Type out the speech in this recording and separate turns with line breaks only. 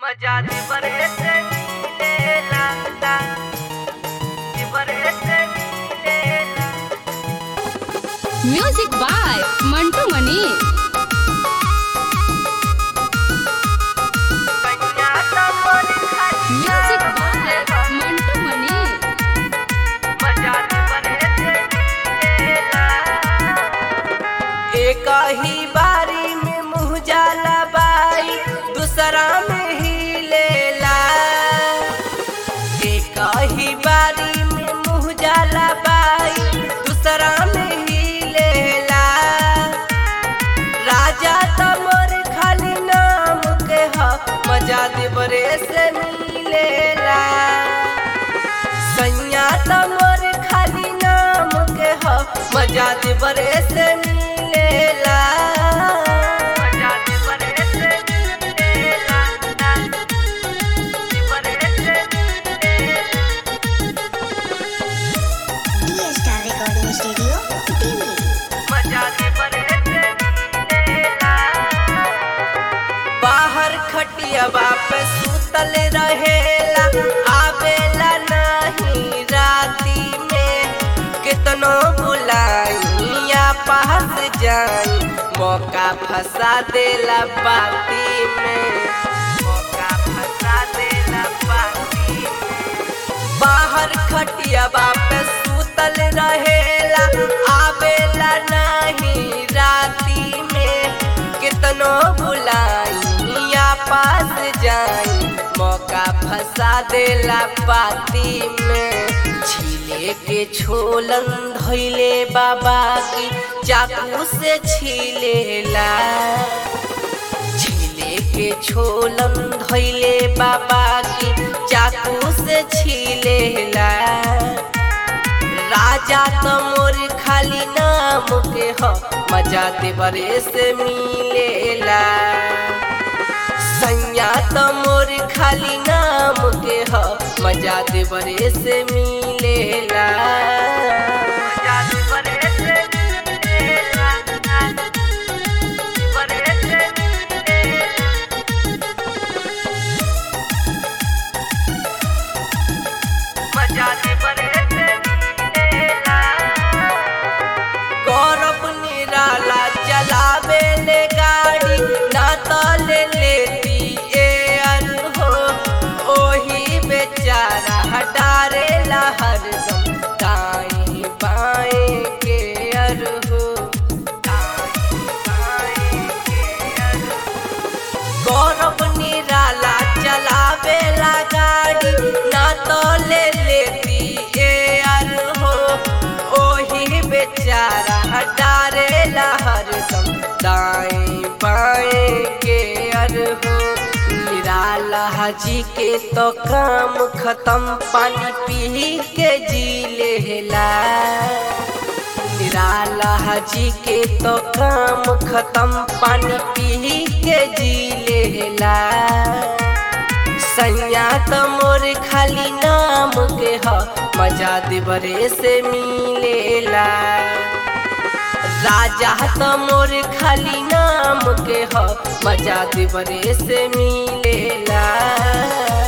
मजा दे बरे से मिलेला दे बरे से मिलेला
म्यूजिक बाय मंटू मनी
कन्या तमन
म्यूजिक बाय मंटू मनी
मजा दे बरे से मिलेला एक ही बारी में मुँह जाला बाई दूसरा में ही लेला एक ही बारी में मुँह जाला बाई दूसरा में ही लेला राजा तमर खाली नाम के ह मजा दे बरे से मिलेला सैया तमर खाली नाम के ह मजा दे बरे से मिलेला मजा दे बरे से मिलेला दे बरे से मिलेला
D star recording studio Delhi
मजा दे बरे से मिलेला बाहर खटियाबा पे सुतल रहेला आवेला नहीं राती में कितनो बुलाइया पास जाई मौका फंसा देला बाती में मौका फंसा देला बाती में बाहर खटियाबा पे सुतल रहेला आवेला नहीं राती में कितनो बुलाइया पास जाई मौका फंसा देला पाती में छीले के छोलन धैले बाबा की चाकू से छीलेला छीले के छोलन धैले बाबा की चाकू से छीलेला राजा तो मोर खाली नाम के ह मजा दे बरे से मिलेला सैया तो मोर खाली नाम के ह मजा दे बरे से मिलेला मजा दे बरे से मिलेला बरे से मिलेला मजा दे बरे से मिलेला गौरव निराला चलावे ले गाड़ी ना तो ले लेती एयर हो ओही बेचारा हटारे ला हरदम दाएं बाएं के अर हो दाएं बाएं के अर हो। गौरव निराला चलावे ला गाड़ी ना तो ले लेती एयर हो ओही बेचारा हटारे ला हरदम दाएं बाएं के अर हो निराला जी के तो काम खत्म पानी पी के जी लेला निराला जी के तो काम खत्म पानी पी के जी लेला सैया तो मोर खाली नाम के ह मजा दे बरे से मिलेला राजा तो मोर खाली नाम के ह मजा दे बरे से मिलेला